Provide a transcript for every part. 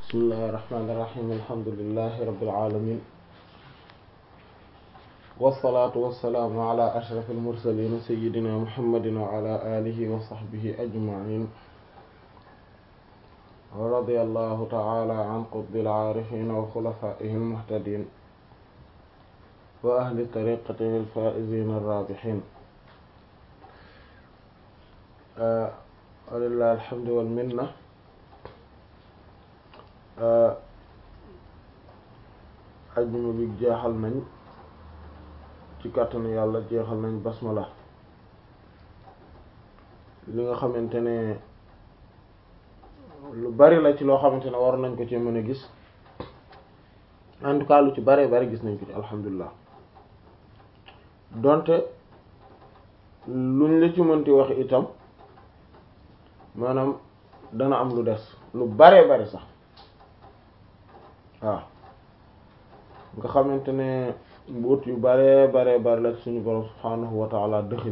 bismillahi irrahmani irrahim alhamdulilahi rabbil alamin wasalaatu wasalaamu ala ashraf almursalin sayidina muhammadin wa ala alihi wa sahbihi ajmain wa radiya allahu taala an qutbil aarifin wa xulafaihi almuhtadin wa ahli tariqatihi alfaizin arrabihin walillahi alhamdu wal minna ajjuma bi jeexal nañ ci kàttanu yàlla jeexal nañ basmala li nga xamante ne lu bari la ci loo xamante ne war nañ ko ci mën a gis en tout cas lu ci bari bari gis nañ ko ci alhamdulilah donte luñ la ci mënti wax itam maanaam dana am lu des lu baree bari sax waaw nga xamante ne mbuut yu baree baree bari la suñu borom subhaanahu wa taala dëxin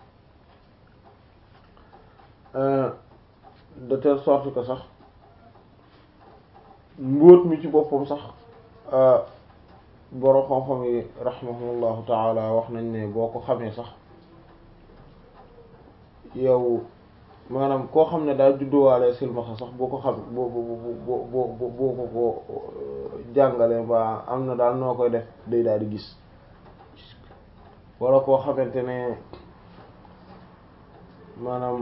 de telle sorte que sax mbóot mi ci boppam sax borom xam-xam yi rahimahumullahu taala wax nañ ne boo ko xamee sax yow maanaam koo xam ne daal judduwaale silmaxa sax boo ko xam boo boo boo boo ko ko jàngale ba am na daal noo koy def day daal di gis wala koo xamante ne maanaam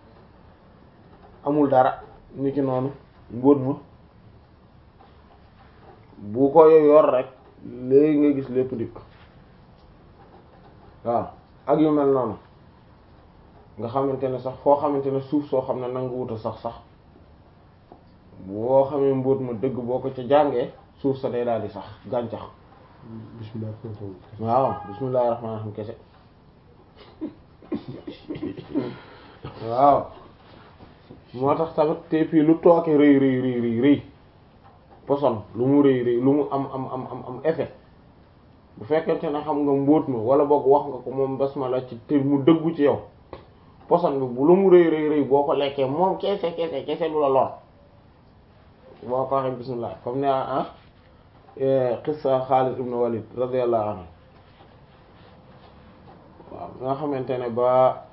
amul dara ni ki noonu mbóot ma bu ko yor rek léegi nga gis lépp dikk waaw ak yu mel noonu nga xamante ne sax foo xamante ne suuf soo xam ne nangu wuta sax sax boo xamee mbóot ma dëgg boo ko ca jàngee suuf sa day daal di sax gàncax bismillah waaw bismillahi rahmaani rahiim kese waaw moo tax tamit te fii lu tooke rëy rëy rëy rëy rëy poson lu mu rëy rëy lu mu am am am am am effet bu fekkente ne xam nga mbóot ma wala boog wax nga ko moom basmala ci te mu dëggu ci yow poson bi bu lu mu rëy rëy rëy boo ko lekkee moom kese kese kese lu la lor boo ko waxee bismillah comme ne ah qissa Xaalid ibn Walid radiyallahu anhu waaw nga xamante ne ba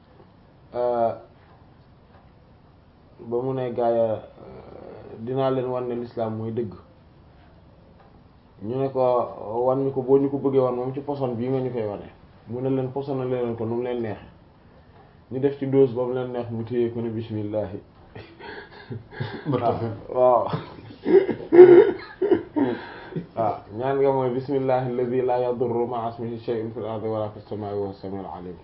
ba mu ne gaaya dinaa leen wan ne l'islam mooy dëgg ñu ne ko wan ñu ko boo ñu ko bëggee wan moom ci poson bii nga ñu koy wane mu ne leen posona leen ko nu mu leen neexe ñu def ci dose ba mu leen neex mu téye ko ne bismillahi waaw waaw ñaan nga mooy bismillahi alladhi la yadurru ma'a ismihi shay'un fil ardi wala fis samaa'i wa huwa as-sami'ul 'alim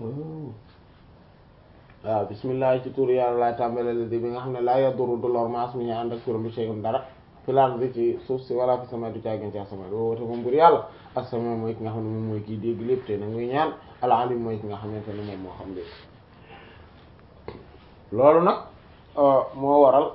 waaw bismillahi ci tur yàlla laay tàmbale la di bi nga xam ne laa yadurru du lor ma'a ismihi ànd ak turam bi shay'un dara fil ardi ci suuf si wala fis samaa'i du caagin ci asamaan woo te moom bur yàlla as-sami' mooy ki nga xam ne moom mooy kiy dégg lépp te nag muy ñaan al-'alim mooy ki nga xamante ne moom moo xam lépp loolu nag moo waral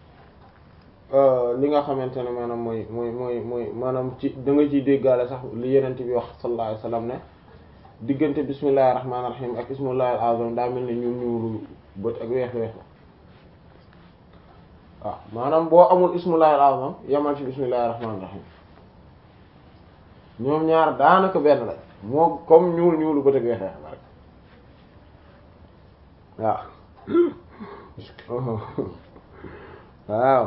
li nga xamante ne maanaam mooy mooy mooy mooy maanaam ci da nga ciy déggaale sax li yenent bi wax sallallahu alayhi wasallam ne diggante bismillahir rahmanir rahim ak ismullahil azam daa mel ne ñuul ñuulu bët ak weex weex waaw maanaam boo amul ismullahil azam yamal ci bismillahir rahmanir rahim ñoom ñaar daanaka benn la moo comme ñuul ñuulu bët ak weex weex la rek waaw waaw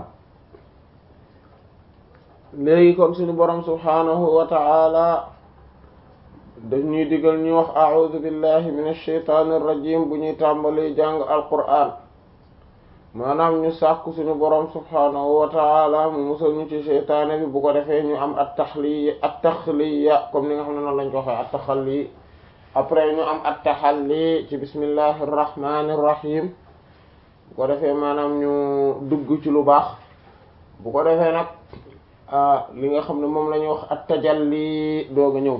léegi kon suñu borom subhaanahu wa ta'ala daf ñuy digal ñuy wax a'udhu billahi minash shaytaanir rajiim bu ñuy tàmbali jàng alqur'aan maanaam ñu sàkku suñu borom subhaanahu wa ta'ala mu musal ñu ci sheytaane bi bu ko defee ñu am at-taxliya at-taxliya comme ni nga xam ne noonu lañ ko waxee at-taxalli après ñu am at-taxalli ci bismillahir rahmanir rahim bu ko defee maanaam ñu dugg ci lu baax bu ko defee nag li nga xam ne moom la ñuy wax at tajalli doog a ñëw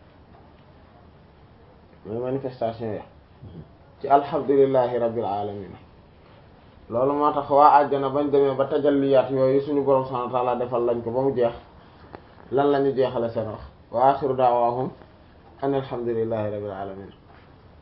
mooy manifestation ya ci alhamdulillahi rabbil alamin loolu moo tax waa àjjana bañ demee ba tajalliyaat yooyu suñu borom subhanahu wa ta'ala defal lañ ko ba mu jeex lan la ñu jeexale seen wax wa axiru da'wahum an alhamdulillahi rabbil alamin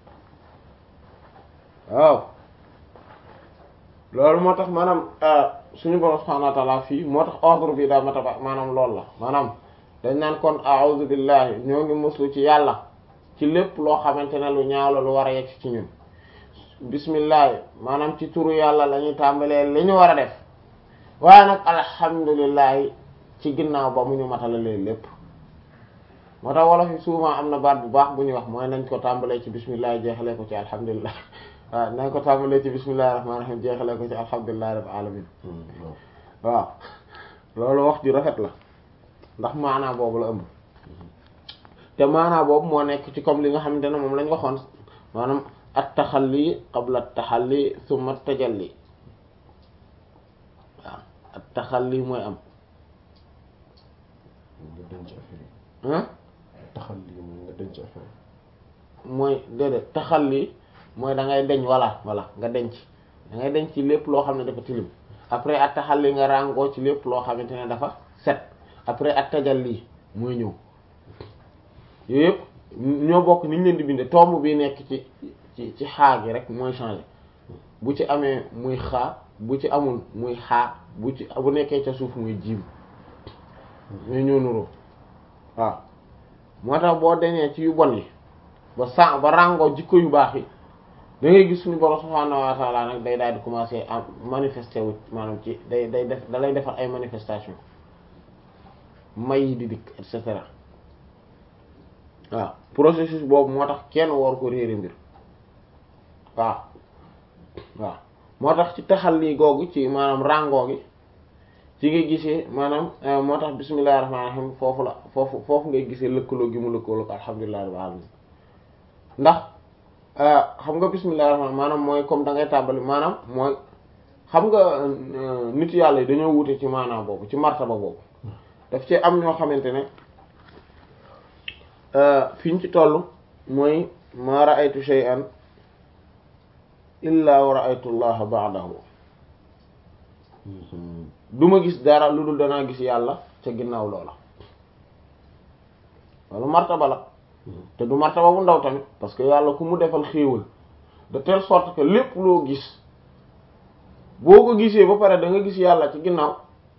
waaw loolu moo tax maanaam suñu borom subhanahu wa ta'ala fii moo tax ordre bi daa mata maanaam loolu la maanaam dañ naan kon a'udhu billahi ñoo ngi muslu ci yàlla ci lépp loo xamante ne lu ñaaw la lu war a yegg ci ñun bismillah maanaam ci turu yàlla la ñuy tàmbalee li ñu war a def waaye nag alhamdulillahi ci ginnaaw ba mu ñu matalalee lépp moo tax wolof yi souvent am na baat bu baax bu ñuy wax mooy nañ ko tàmbalee ci bismillah jeexalee ko ci alhamdulillah waaw nañ ko tàmbalee ci bismillahi rahmaani rahiim jeexalee ko ci alhamdulillahi rabbil alamin waaw loolu wax ju rafet la ndax maanaa boobu la ëmb te maanaa boobu moo nekk ci comme li nga xamante ne moom lañ waxoon maanaam at taxalli qabla at taxalli summa at tajalli waaw at taxalli mooy am nga denc affaire ah yi taxalli mooy nga denc affaire mooy déedéet taxalli mooy da ngay deñ walla walla nga denc da ngay denc ci lépp loo xam ne dafa tilim après at taxalli nga ràngoo ci lépp loo xamante ne dafa set après at tajalli mooy ñëw yooyu yëpp ñoo bokk ni ñu leen di bindee tomb bi nekk ci ci ci xaa gi rek mooy changer bu ci amee muy xaa bu ci amul muy xaa bu ci bu nekkee ca suuf muy jiim ñoo ñoo nuroo waaw moo tax boo deñee ci yu bon yi ba sa ba ràngoo jikko yu baax yi da ngay gis suñu borom subhaanahu wa ta'ala nag day daal di commencer am manifester wu maanaam ci day day def da lay defal ay manifestation may yi di dikk et cetera waaw processus boobu moo tax kenn war ko réere mbir waaw waaw moo tax ci taxalli googu ci maanaam ràngoo gi ci ngay gisee maanaam moo tax bismillahir rahmanir rahim foofu la foofu foofu ngay gisee lëkkaloo gi mu lëkkaloo ko alhamdulillahi rabbil alamin ndax xam nga bismillahir rahmanir maanaam mooy comme da ngay tàmbali maanaam mooy xam nga nit yàlla yi dañoo wute ci maanaam boobu ci martaba boobu daf ci am ñoo xamante ne fi ñu ci toll mooy ma ra'aytu shay'an illa wa ra'aytu allaha ba'dahu du ma gis dara lu dul danaa gis yàlla ca ginnaaw loola loolu martaba la te du martaba bu ndaw tamit parce que yàlla ku mu defal xéewal de telle sorte que lépp loo gis boo ko gisee ba pare da nga gis yàlla ci ginnaaw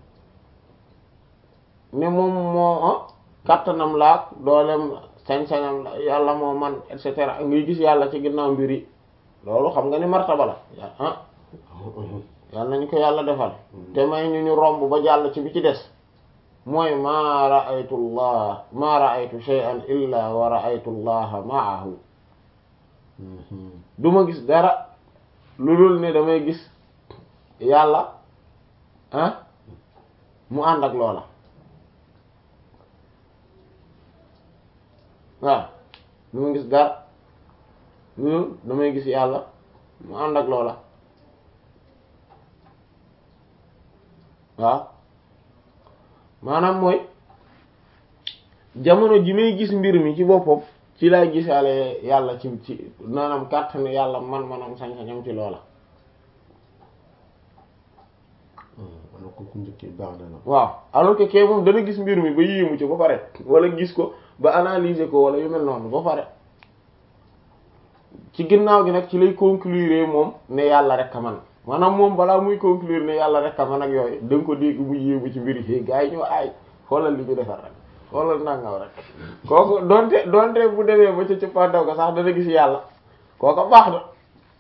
ne moom moo kàttanam laak doolem sañ-sañam la yàlla moo man et cetera ngay gis yàlla ci ginnaaw mbir yi loolu xam nga ni martaba la ah yàlla nañu ko yàlla defal te may ñu ñu romb ba jàll ci bi ci des mooy maa ra'aytu allah maa ra'aytu shay'an illa wa ra'aytu allaha ma'ahu du ma gis dara lu dul ne damay gis yàlla ah mu ànd ak loola waaw du ma gis dara lu dul damay gis yàlla mu ànd ak loola waaw maanaam mooy jamono ji may gis mbir mi ci boppam ci lay gisaale yàlla ci ci maanaam kàttan yàlla man manam sañ-sañam ci loola alors que ku njëkkee baax na la waaw alors que kee moom dana gis mbir mi ba yéemu ci ba pare wala gis ko ba analyser ko wala yu mel noonu ba pare ci ginnaaw gi nag ci lay conclure moom ne yàlla rek a man maanaam moom balaa muy conclure ne yàlla rek a man ak yooyu da nga ko dégg mu yéemu ci mbir yi gars yi ñoo aay xoolal li ñu defar rek xoolal nangaw rek kooku donte donte bu demee ba ca cëppaandaw ko sax dana gis yàlla kooku baax na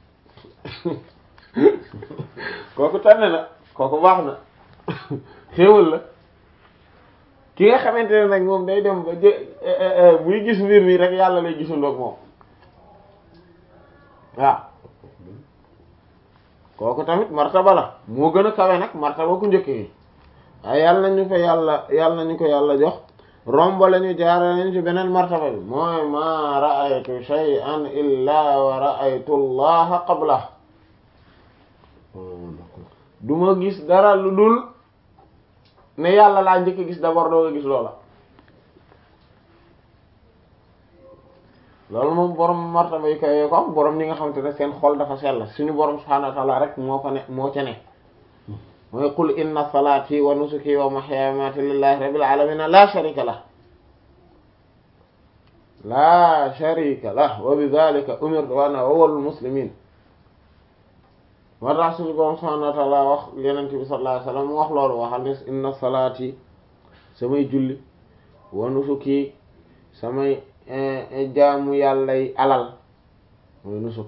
kooku tànn na kooku baax na xéewal la ki nga xamante ne nag moom day dem ba jë muy gis mbir mi rek yàlla lay gisandoog moom waaw kooku tamit martaba la moo gën a kawe nag martaba ku njëkk yi waaye yàlla nañu ko yàlla yàlla nañu ko yàlla jox romb lañu jaara nañ ci beneen martaba bi mooy ma ra'aytu shay'an illa wa ra'aytu allaha qabla du ma gis dara lu dul ne yàlla laa njëkk gis d'abord doo nga gis loola loolu moom borom martaba yi koy ko am borom ñi nga xamante ne seen xol dafa sell suñu borom subhaanahu wa ta'ala rek moo ko ne moo ca ne mooy qul inna salaati wa nusuki wa mahyaaya wa mamaati lillahi rabbil alamin la sharika lah la sharika lah wa bi dhalika umirtu wa ana awwalul muslimin moo tax suñu borom subhanahu wa ta'ala wax yenent bi sallallahu alayhi wasallam mu wax loolu waxal ne inna salaati samay julli wa nusuki samay jaamu yàllay alal mooy nusuk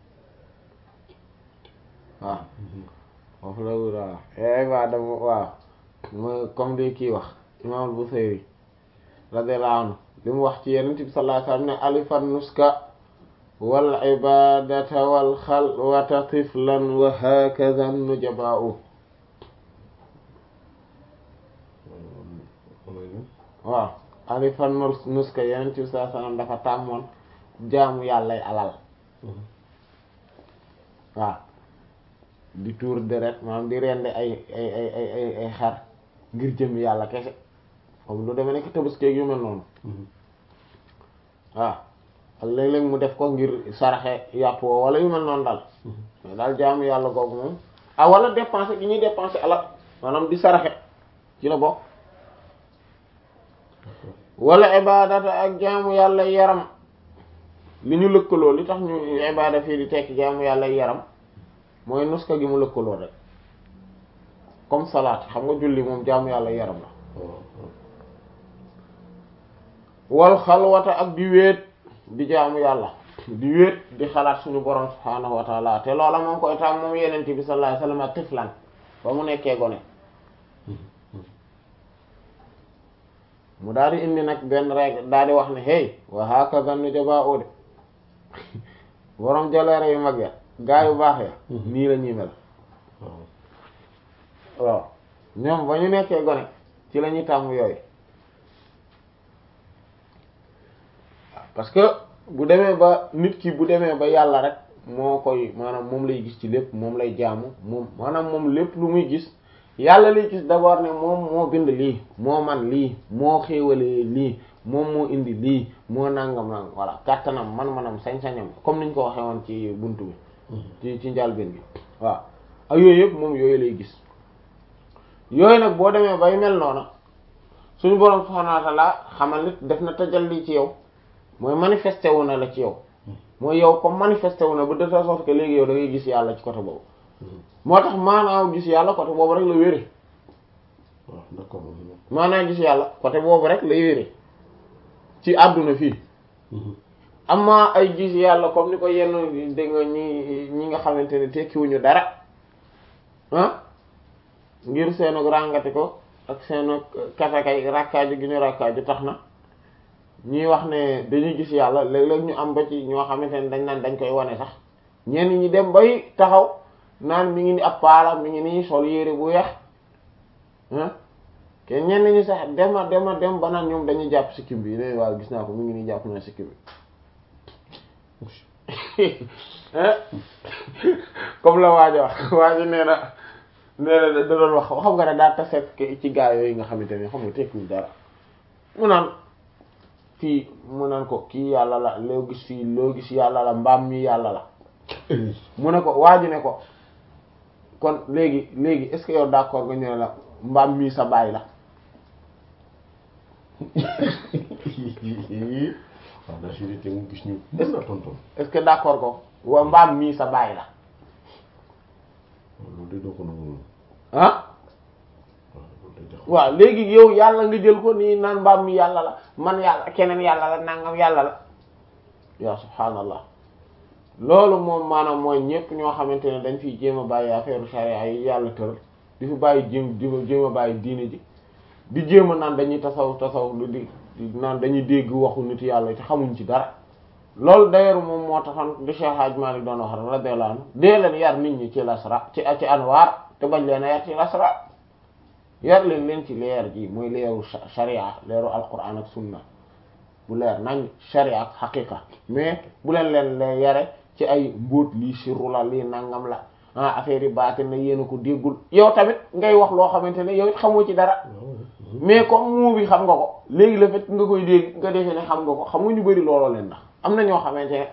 waaw foofu la wura ibada waaw mooy comme di kii wax imam al-Busayri radiyallahu anhu li mu wax ci yenent bi sallallahu alayhi wasallam ne alifan nuska wal ibadata wal xalwata tiflan wa hakaza nujaba'u waaw alifan nuska yenent bi sallallahu alayhi wasallam dafa tàmmoon jaamu yàllay alal waaw di tuur deret maanaam di rende ay ay ay ay ay ay xar ngir jëm yàlla kese comme lu demee nekk tabaski yu mel noonu waaw ak léeg-léeg mu def ko ngir saraxe yàpp woo wala yu mel noonu daal mais daal jaamu yàlla googu moom ah wala dépenser gi ñuy dépenser alal maanaam di saraxe ci la bokk wala ibadata ak jaamu yàlla yaram li ñu lëkkaloo li tax ñu ibada fii di tekki jaamu yàlla yaram mooy nuska gi mu lëkkaloo rek comme salaat xam nga julli moom jaamu yàlla yaram la wal xalwata ak di wéet di jaamu yàlla di wéet di xalaat suñu borom subhaanahu wa taala te loola moom koy taam moom yenent bi sallallahu alayhi wasallam tiflan ba mu nekkee gone mu daal di indi nag benn règle daal di wax ne hey wa hakaza nujaba'u de borom jaleere yu mag ya gaa yu baax ya nii la ñuy mel waaw ñoom ba ñu nekkee gone ci la ñuy tàmm yooyu parce que bu demee ba nit ki bu demee ba yàlla rek moo koy maanaam moom lay gis ci lépp moom lay jaamu moom maanaam moom lépp lu muy gis yàlla lay gis d'abord ne moom moo bind lii moo man lii moo xéewalee lii moom moo indi lii moo nangam nangam voilà kàttanam man-manam sañ-sañam comme niñ ko waxee woon ci buntu bi ci ci njàlbeen bi waaw ak yooyu yëpp moom yooyu lay gis yooyu nag boo demee bay mel noona suñu boroom subhaanahu wa ta'ala xamal nit def na tajalli ci yow mooy manifesté wu na la ci yow mooy yow comme manifesté wu na ba de telle sorte que léegi yow da ngay gis yàlla ci côté boobu moo tax maanaam gis yàlla côté boobu rek la wére waaw d'accord maanaam gis yàlla côté boobu rek lay wére ci àdduna fii amma ay gis yàlla comme ni ko yenn dégg nga ñi ñi nga xamante ne tekkiwuñu dara ah ngir seenu ràngati ko ak seenu katakay rakkaaju gi ñu rakkaaju tax na ñuy wax ne dañuy gis yàlla léeg-léeg ñu am ba ci ñoo xamante ne dañ naan dañ koy wane sax ñenn ñi dem bay taxaw naan mi ngi ni ab paala mi ngi nii sol yére bu weex ah te ñenn ñi sax dema dema dem ba naan ñoom dañuy jàpp sikkim bi ne waaw gis naa ko mi ngi nii jàpp na sikkim bi comme la waajo wax waajo nee na nee na da doon wax xam nga ne daa taseet ci gaa yooyu nga xamante ne xam nga tekkiwul dara mu naan fii mu naan ko kii yàlla la loo gis fii loo gis yàlla la mbaam mi yàlla la mu ne ko waaju ne ko kon léegi léegi est-ce que yow d'accord nga ñëw la mbaam mii sa baay la waaw daa si te mu gis ñu mën na tonton est-ce que d'accord ko wa mbaam mii sa baay la loolu de doo ko nangu ah waaw loolu de jax waaw léegi yow yàlla nga jël ko nii naan mbaam mi yàlla la man yàlla keneen yàlla la nangam yàlla la yaa subhaanallah loolu moom maanaam mooy ñépp ñoo xamante ne dañ fiy jéem a bàyyi affaire charia yi yàlla tëral di fi bàyyi jéem di jéem a bàyyi diine ji di jéem a naan dañuy tasaw tasaw lu di di naan dañuy dégg waxu nit yàlla te xamuñ ci dara loolu d'ailleurs moom moo taxoon di Cheikh Hadj Malick doon wax rek radiyallahu anhu dee leen yar nit ñi ci lasra ci ci anwaar te bañ leen a yar ci lasra yar leen leen ci leer ji mooy leeru sharia leeru alquran ak sunna bu leer nañ sharia ak xaqiqa mais bu leen leen leen yare ci ay mbóot lii sirru la lii nangam la ah affaire yi baatin na yéen a ko déggul yow tamit ngay wax loo xamante ne yow it xamoo ci dara mais comme muu bi xam nga ko léegi le fait nga koy dégg nga defee ne xam nga ko xam nga ñu bari looloo leen ndax am na ñoo xamante ne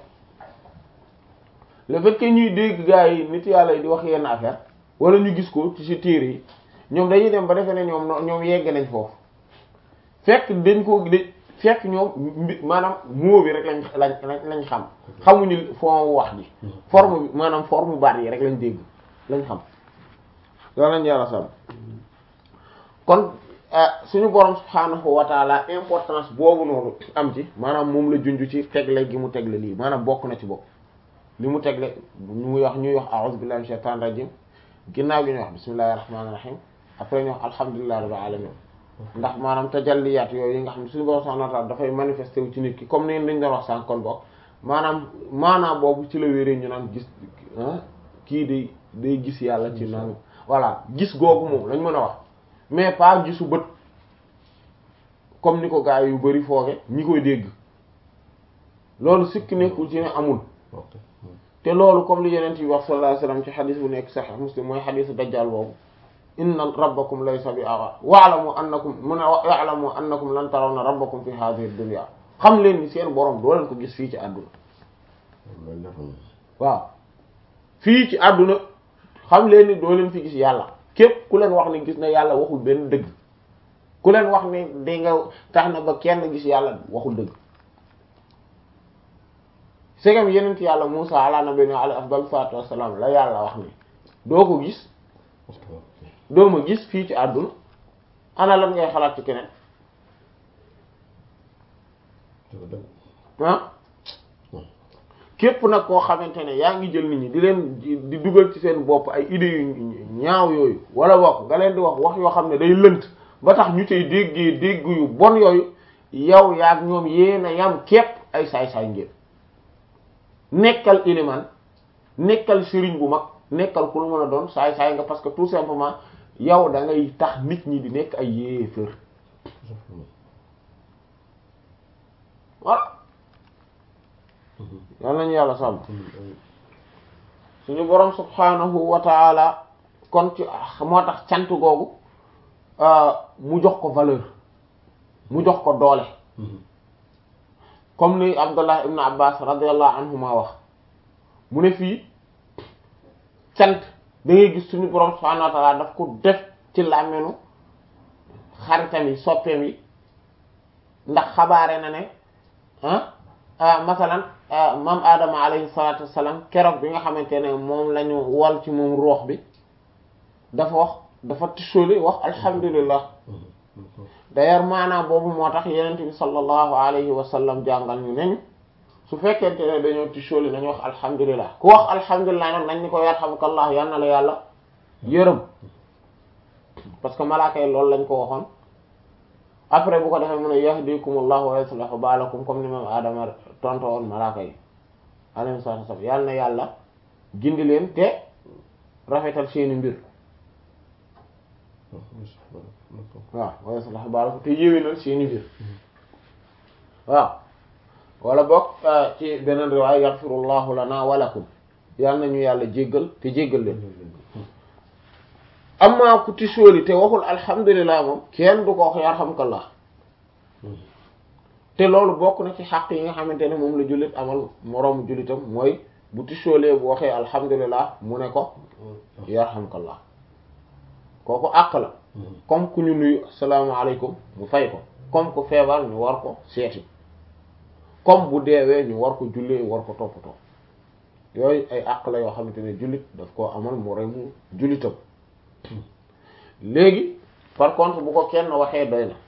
le fait que ñuy dégg gars yi nit yàlla yi di wax yenn affaire wala ñu gis ko ci si téere yi ñoom dañuy dem ba defee ne ñoom ñoom yegg nañ foofu fekk dañ ko de fekk ñoom mbi maanaam moo bi rek lañ lañ lañ xam xamuñu fond wax ji forme bi maanaam forme baat yi rek lañ dégg lañ xam loolu lañ yàlla sàmm kon suñu borom subhaanahu wa taala importance boobu noonu am ci maanaam moom la junj ci tegle gi mu tegle lii maanaam bokk na ci bopp li mu tegle ñu wax ñuy wax a'udhu billahi minash shaitanir rajim ginnaaw gi ñuy wax bismillahir rahmanir rahim après ñu wax alhamdulillahi rabbil alamin ndax maanaam tajalliyaat yooyu yi nga xam ne suñu borom subhaanahu wa taala dafay manifesté wu ci nit ki comme ni dañ doon wax sànq kon bokk maanaam maanaam boobu ci la wéree ñu naan gis kii day day gis yàlla ci naan voilà gis googu moom lañ mën a wax mais pas gisu bët comme ni ko gaa yu bari fooge ñi koy dégg loolu sikk nekkul ci ne amul te loolu comme li yeneen yi wax sallallahu alayhi wasallam ci xadis bu nekk sahih muslim mooy xadisu dajjal boobu inna rabbakum laysa bi aghar wa'lamu annakum mun ya'lamu annakum lan tarawna rabbakum fi hadhihi dunya xam leen ni seen borom doo leen ko gis fii ci àdduna waaw fii ci àdduna xam leen ni doo leen fi gis yàlla képp ku leen wax ni gis na yàlla waxul benn dëgg ku leen wax ni di nga tax na ba kenn gis yàlla waxul dëgg segam yenent yàlla Musa ala nabiyina alayhi afdal salatu wassalam la yàlla wax ni doo ko gis doo ma gis fii ci àdduna ana lan ngay xalaat ci keneen ah képp nag koo xamante ne yaa ngi jël nit ñi di leen di dugal ci seen bopp ay idées yu ñaaw yooyu wala bokk nga leen di wax wax yoo xam ne day lënt ba tax ñu cay déggee dégg yu bon yooyu yow yaag ñoom yéena yam képp ay saay-saay ngeen nekkal iliman nekkal sëriñ bu mag nekkal ku lu mën a doon saay-saay nga parce que tout simplement yow da ngay tax nit ñi di nekk ay yéefër voilà yal nañu yàlla sàmm suñu borom subhanahu wa taala kon ci moo tax cant googu mu jox ko valeur mu jox ko doole comme ni Abdullah ibn Abbas radiyallahu anhuma wax mu ne fii cant da ngay gis suñu borom subhanahu wa taala daf ko def ci làmmeenu xaritam yi soppeem yi ndax xabaare na ne ah masalan mam Adama alayhi salatu wassalam keroog bi nga xamante ne moom la ñu wol ci moom roox bi dafa wax dafa tisóoli wax alhamdulillah d'ailleurs maanaam boobu moo tax yenent bi sallallahu alayhi wa sallam jàngal ñu neñu su fekkente ne dañoo tisóoli nañu wax alhamdulillah ku wax alhamdulillah nag nañ ni ko yarhamukallah yal na la yàlla yërëm parce que malaaka yi loolu lañ ko waxoon après bu ko defee mu ne yahdikumullahu wa yuslihu baalakum comme ni moom Adama tonto woon malaaka yi alayhi salaatu wasallam yal na yàlla gindi leen te rafetal seeni mbir waaw wa yuslihu baalakum te yéwénal seeni mbir waaw wala bokk ci beneen riwaaya yaghfirullahu lana wa lakum yal nañu yàlla jéggal te jéggal leen amma ku tisóoli te waxul alhamdulilah moom kenn du ko wax yarhamkallah te loolu bokk na ci xaq yi nga xamante ne moom la jullit amal moroomu jullitam mooy bu tisóolee bu waxee alhamdulilah mu ne ko yarhamkallah kooku àq la comme ku ñu nuyu asalaamaaleykum mu fay ko comme ku feebar ñu war ko seeti comme bu deewee ñu war ko jullee war ko toppatoo yooyu ay àq la yoo xamante ne jullit daf koo amal moroomu jullitam léegi par contre bu ko kenn waxee doy na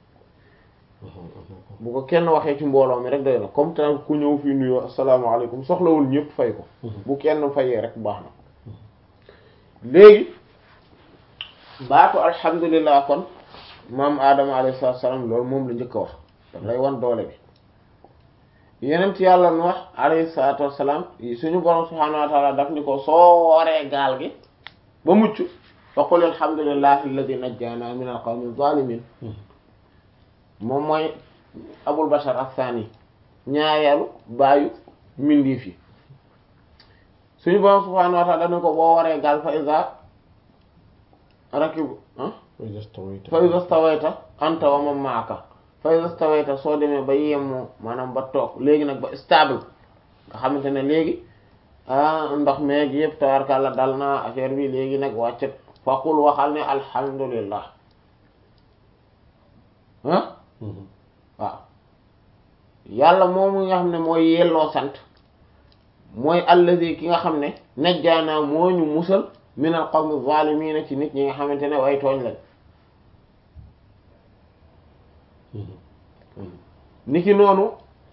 bu ko kenn waxee ci mbooloo mi rek doy na comme tant ku ñëw fii nuyoo asalaamaaleykum soxlawul ñëpp fay ko bu kenn fayee rek baax na léegi baatu alhamdulilah kon maam Adama alayhi salaam loolu moom la njëkk a wax daf lay wan doole bi yeneen ci yàlla nu wax alayhi salaatu wassalaam suñu borom subhaanahu wa taala daf ni ko soo waree gaal gi ba mucc fa qul alhamdulillahi alladi najjana min alqawmi zalimin moom mooy abul bashar athani ñaareelu baayu mindiif yi suñu borom subhanahu wa ta'ala dañu ko boo waree gaal fa iza rakibu fa iza stawayta anta wa man ma'aka fa iza stawayta soo demee ba yemmoo maanaam ba toog léegi nag ba stable nga xamante ne léegi ah ndox meeg yëpp tawarkalla dal na affaire bi léegi nag wàccet faqul waxal ne alhamdulillah ah waaw yàlla moomu nga xam ne mooy yelloo sant mooy allazi ki nga xam ne najjaanaa moo ñu musal min al qawmi zaalimiina ci nit ñi nga xamante ne way tooñ lañ niki noonu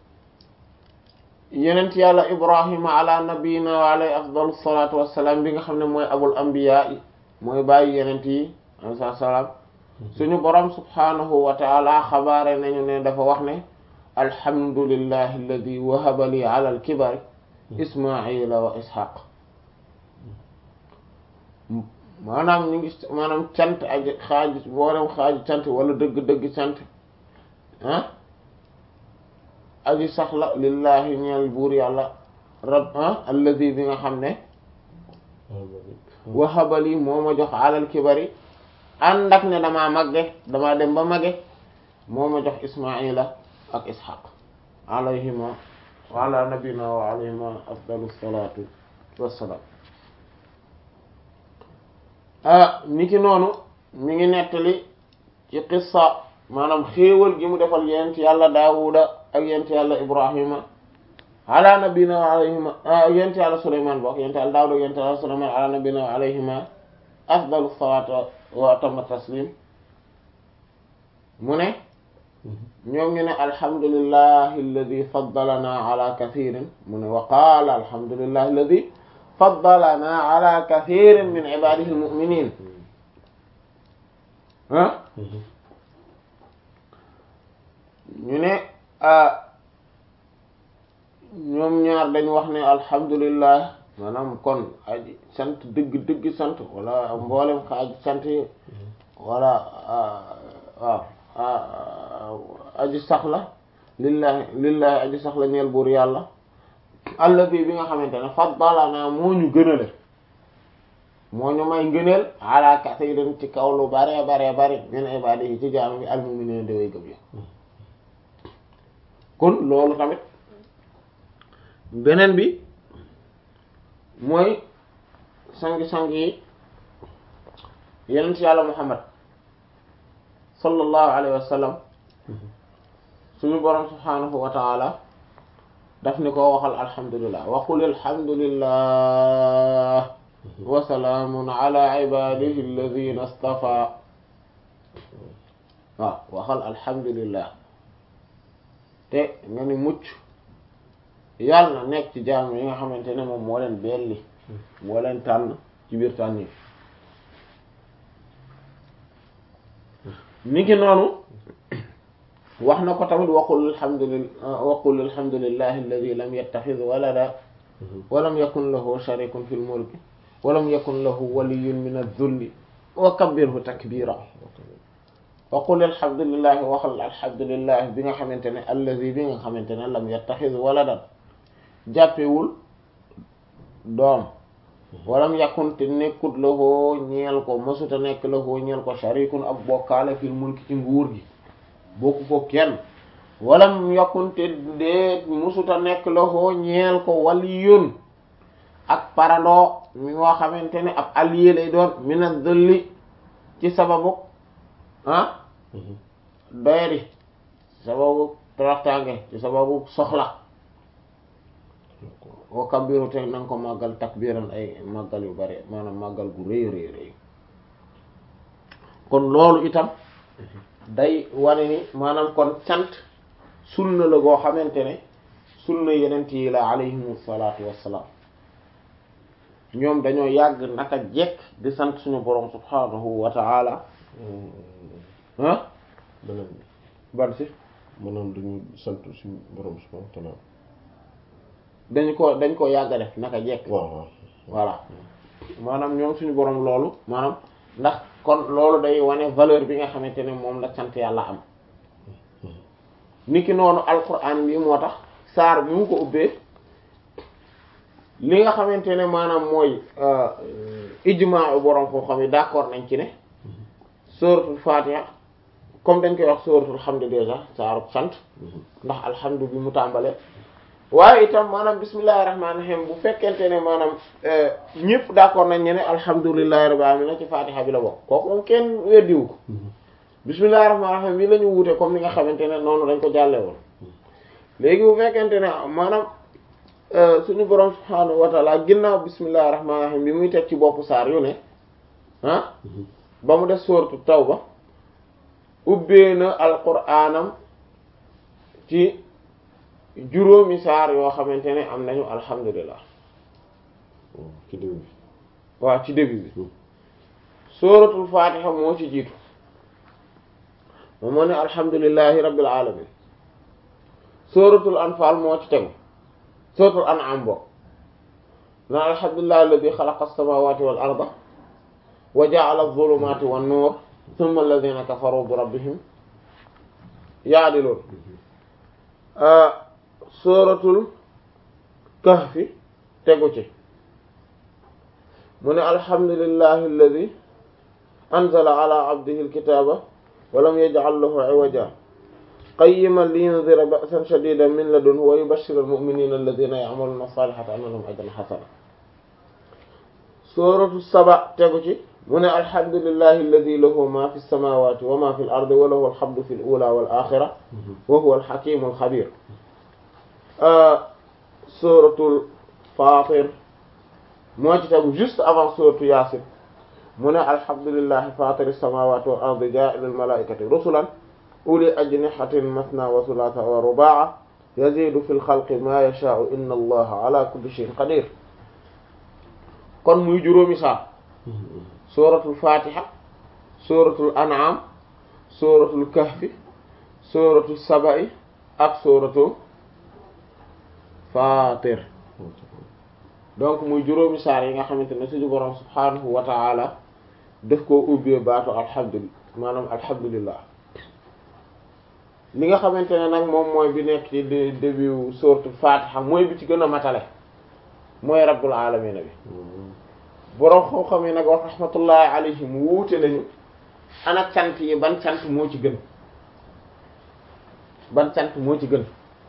yenent yàlla ibrahima ala nabiyina wa alayhi afdalu salatu wassalaam bi nga xam ne mooy abul anbiya yi mooy bàyyi yenent yi alayhi salaam suñu borom subhanahu wa taala xabaare nañu ne dafa wax ne alhamdulillahi alladi wahaba li ala alkibari ismaila wa ishaq maanaam ñu ngi maanaam cant aji xaaju boolem xaaju cant wala dëgg-dëgg cant ah aji saxla lillahi ñeel buur yàlla rab ah alladi bi nga xam ne wahabali moo ma jox alal kibari ànd ak ne damaa magge damaa dem ba magge moo ma jox ismaila ak ishaq alayhima wa ala nabina wa alayhima afdalu salatu wassalaam ah niki noonu mi ngi nettali ci qissa maanaam xéewal gi mu defal yent yàlla daawuda ak yent yàlla ibrahima ala nabina wa alayhima yent yàlla suleyman bokk yent yàlla daawuda yent yàlla suleyman ala nabina wa alayhima afdalu salatu wa atamma taslim mu ne ñoom ñu ne alhamdulillahi alladi faddalana ala kathirin mu ne wa qaala alhamdulillahi alladi faddalana ala kathirin min ibadihi almuminin ah ñu ne ñoom ñaar dañ wax ne alhamdulillah maanaam kon aji sant dëgg dëgg sant wala mboolem ka aji sant yi wala waaw aji sax la lillahi lillahi aji sax la ñeel buur yàlla alladi bi nga xamante ne faddalana moo ñu gënale moo ñu may ngëneel ala kathirin ci kaw lu bare bare bare min ibadihi ci jaam bi almu'minin de way gëm ya kon loolu tamit beneen bi mooy sangi-sang yi yenent yàlla muhammad sallallahu alayhi wa sallam suñu boroom subhanahu wa taala daf ni ko waxal alhamdulillah wa qul alhamdulillah wa salaamun ala ibadihi alladhina istafa waaw waxal alhamdulillah te nga ni mucc yàlla na nekk ci jaam yi nga xamante ne moom moo leen belli moo leen tànn ci biir tànn yi ni ki noonu wax na ko tamit waqul alhamdulillah waqul alhamdulillahi alladi lam yattaxid walada walam yakun lahu sharikun fi lmulki walam yakun lahu waliyun min adh-dhulli wa kabbirhu takbira waqul alhamdulillahi waxal alhamdulillahi bi nga xamante ne alladi bi nga xamante ne lam yattaxid waladan jàppewul doom walam yakun te nekkut lahu ñeel ko mësuta nekk lahu ñeel ko sharikun ab bokkaale fil mulki ci nguur gi bokku ko kenn walam yakun te dee mësuta nekk lahu ñeel ko waliyun ak parandoo mi nga xamante ne ab allié lay doon mina dëlli ci sababu ah doyadi ci sababu toroxtaange ci sababu soxla wa kabbiru te nanga ko màggal takbiran ay màggal yu bari maanaam màggal gu rëy rëy rëy kon loolu itam day wane ni maanaam kon cant sunna la goo xamante ne sunna yenent yi la alayhimu salaatu wassalaam ñoom dañoo yàgg naka jekk di sant suñu borom subhanahu wa ta'ala ah beneen bi ban si maanaam dañu sant suñu borom subhanahu wa ta'ala dañ ko dañ ko yàgg def naka jekk waaw waaw voilà maanaam ñoom suñu borom loolu maanaam ndax kon loolu day wane valeur bi nga xamante ne moom la sant yàlla am niki noonu alquran bi moo tax saar bi mu ko ubbee li nga xamante ne maanaam mooy ijmaa borom foo xam ne d'accord nañ ci ne suratul fatiha comme dañ koy wax suratul hamd déjà saaru sant ndax alhamdu bi mu tàmbale waaye itam maanaam bismillahir rahmanir rahim bu fekkente ne maanaam ñëpp d'accord nañ ne ne alhamdulillahi rabbil alamin ci fatiha bi la bokk kooku moom kenn weddiwu ko bismillahir rahmanir rahim bi la ñu wuute comme ni nga xamante ne noonu dañ ko jàlle woon léegi bu fekkente ne maanaam suñu borom subhaanahu wa taala ginnaaw bismillahir rahmanir rahim bi muy teg ci boppu saar yu ne ah ba mu def sooratu tawba ubbee na alquraanam ci juróomi saar yoo xamante ne am nañu alhamdulillah ci début bi waaw ci début bi sooratul fatiha moo ci jiitu moom moo ne alhamdulillahi rabbil alamin sooratul anfal moo ci tegu sooratul an'am bo na alhamdulillahi alladhi khalaqa as-samawati wal arda wa ja'ala adh-dhulumati wan nur thumma alladhina kafaru bi rabbihim ya'dilun sooratul kahfi tegu ci mu ne alhamdulillahi alladhi anzala ala abdihi alkitaba wa lam yaj'al lahu 'iwaja qayyiman liyunzira ba'san shadidan min ladunhu wa yubashshira almu'minina alladhina ya'maluna as-salihati anna lahum ajran hasana suratu saba tegu ci mu ne alhamdulillahi alladhi lahu ma fi as-samawati wa ma fi al-ardi wa lahu alhamdu fi al-ula wal akhirah wa huwa al-hakim al-khabir suratul fatir moo ci tegu juste avant suratu yasin mu ne alhamdulillahi fatiri samawati wal ardi ja'il al malaikati rusulan uli ajnihatin masna wa thulatha wa ruba'a yazidu fil khalqi ma yasha'u inna allaha ala kulli shay'in qadir kon muy juróomi saar suratul fatiha suratul an'am suratul kahfi suratul saba'i ak suratul fatir donc muy juróomi saar yi nga xamante ne suñu borom subhanahu wa ta'ala daf koo ubbee baatu alhamdulillah maanaam alhamdulillah li nga xamante ne nag moom mooy bi nekk ci début sourate Fatiha mooy bi ci gën a matale mooy rabbul alamin bi borom xam-xam yi nag wax rahmatullahi alayhim wuute nañu ana cant yi ban cant moo ci gën ban cant moo ci gën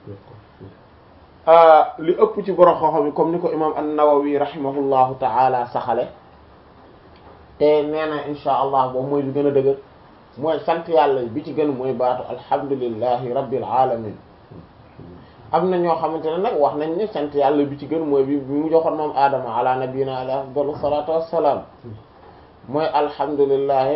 li ëpp ci borom xam-xam yi comme ni ko imam an-Nawawi rahimahullahu ta'ala saxale te nee na insha allah boobu mooy bi gën a dëgër mooy sant yàlla bi ci gën mooy baatu alhamdulillahi rabbil alamin am na ñoo xamante ne nag wax nañ ne sant yàlla bi ci gën mooy bi bi mu joxoon moom aadama ala nabiyina alayhi afdalu salatu wassalam mooy alhamdulillahi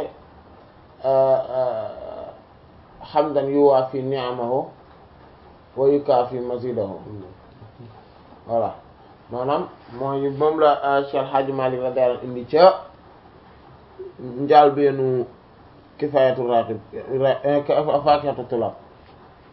hamdan yuwaafi ni'amahu wa yukaafi mazidahu voilà maanaam mooy moom la Cheikh Hadji Malick la daal indi ca njaal beenu kifaayatu raaqib faakihatu tulaab